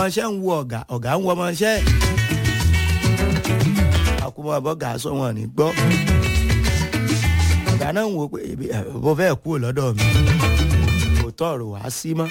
ọmọọṣẹ́ ń wo ọ̀gá ọ̀gá ń wo ọmọọṣẹ́ àkùmọ̀ ọ̀bọ̀gà sọ wọn ní gbọ́ ọ̀gá náà ń wo pé ebi ẹ̀ bó fẹ́ kúrò lọ́dọ̀ mi kò tọ̀rọ̀ wá sí mọ́.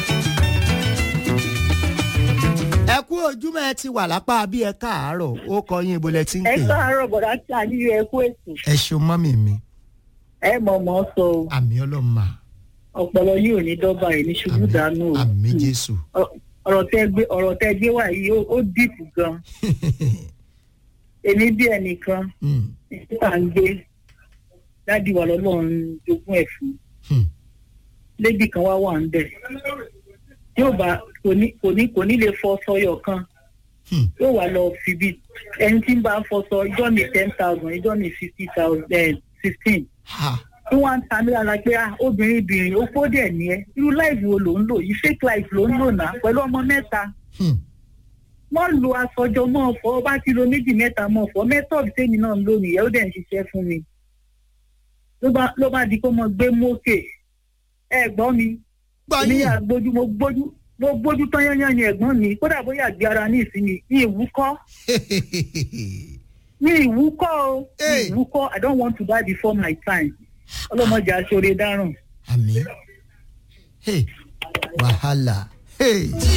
ẹ kú ojúmọ́ ẹ ti wà lápá bí ẹ káàárọ̀ ó kọ yín ibo lẹ ti ń ẹ pè é. káàárọ̀ bọ̀dá tí a níyọ ẹ kú ètò ẹ ṣeun mọ́mì mi ẹ mọ̀ mọ́ sọ o àmì ọlọ́mà ọpọlọ yìí ò ní dọ́gba ẹ̀ ní ṣubú dànù o àmì jésù. Ọ- ọ̀rọ̀ tẹ gbé ọ̀rọ̀ tẹ gbé wá yìí ó- ó dìpù gan èmi bí ẹnìkan Hmm, nígbà ń gbé dádì wà lọ́lọ́run jogún ẹ̀ fún hmm, lébì kan wá wà ń bẹ̀ yóò bá kò ní kò ní kò ní lè fọ sọyọ kan hmm. yóò wá lọ fi bí ẹni tí ń bá fọṣọ ìjọ mi ten thousand ìjọ mi fifty thousand fifteen ha tí wọ́n ń ta mí lára pé ah obìnrin ibìnrin ó kó dẹ̀ ní ẹ irú láìfù wo ló ń lò yìí fake life ló ń lò náà pẹ̀lú ọmọ mẹ́ta hmm. wọ́n lo aṣọjọ mọ́ ọ̀fọ́ bá ti lo méjì mẹ́ta mọ́ ọ̀fọ́ mẹ́tọ́ọ̀dù tèmi náà ń lò nìyẹn ó dẹ̀ ń ṣiṣẹ́ fún mi ló bá ló bá di kó mọ gbé mókè ẹ gbọ́ mi gbọ́ ní yín àgbójú mo gbójú mo gbójú tán yányán ni ẹ̀gbọ́n mi kódà bóyá àgbé ara ní ìsinmi ní ìwúkọ́ ní ìwúkọ́ o ní Hey. ìwúkọ́ I don't want to die before my time ọlọ́mọdé aṣọ́re dáràn. àmì Hey, wàhálà. Hey.